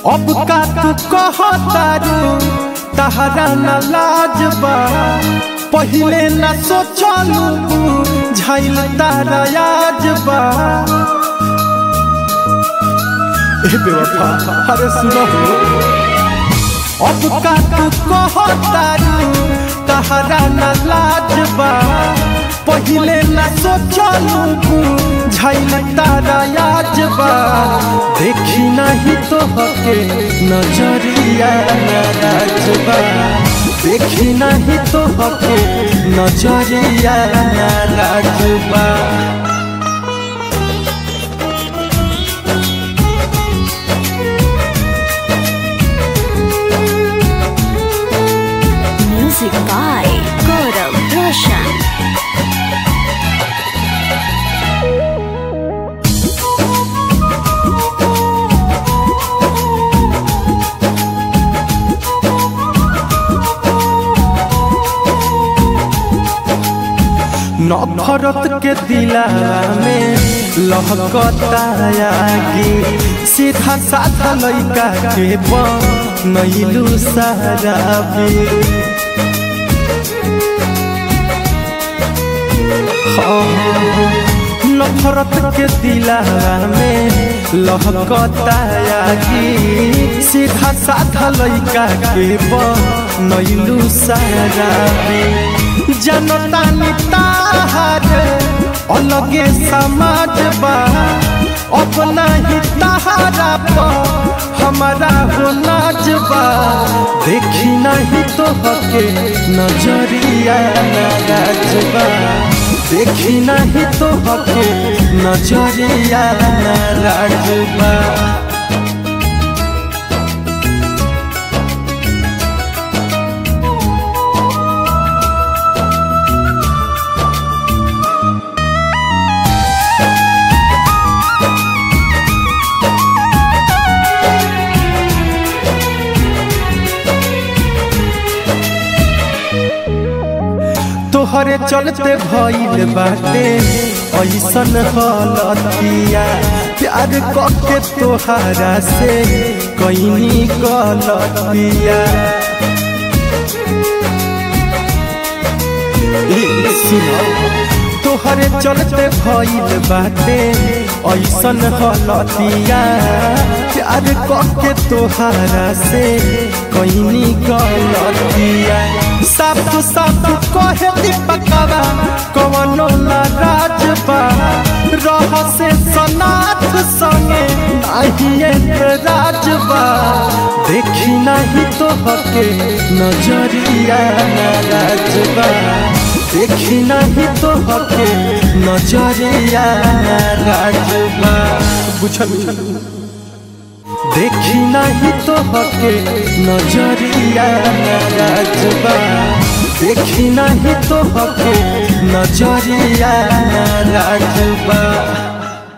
अब का तू कहतारू तहरा न लाज बा पहिले न सोचलू झाइल तारा याज बा ए बेवफा अरे सुनो अब का तू कहतारू तहरा न लाज बा पहिले न सोचलू झाइल तारा याज बा देखी नहीं तो हके नजरिया नाराज बा देखी नहीं तो हके नजरिया नाराज बा Music by Gaurav Roshan. नफरत के दिला में लहकता आगी सीधा साधा लइका के बनैलू सराबी नफरत के दिला में लहकता आगी सीधा साधा लइका के बनैलू सराबी जनता निताहार अलगे समाज बा अपना ही तहारा पर हमारा हो नाच बा देखी नहीं तो हके नजरिया नाराज बा देखी नहीं तो हके नजरिया नाराज बा तोहरे चलते भइल बाटे ऐसन हलतिया प्यार कके तोहरा से कईनी गलतिया ए, सुनो तोहरे चलते भइल बाटे ऐसन हलतिया प्यार कके तोहरा से कईनी गलतिया साफ साफ कहे दीपकवा कवनो नाराज बा रह से सनाथ संगे नहीं राज बा देखी नहीं तो हके नजरिया नाराज बा देखी नहीं तो हके नजरिया नाराज बा बुझल देखी नहीं तो हके नजरिया नाराज बा देखी नहीं तो हके नजरिया नाराज बा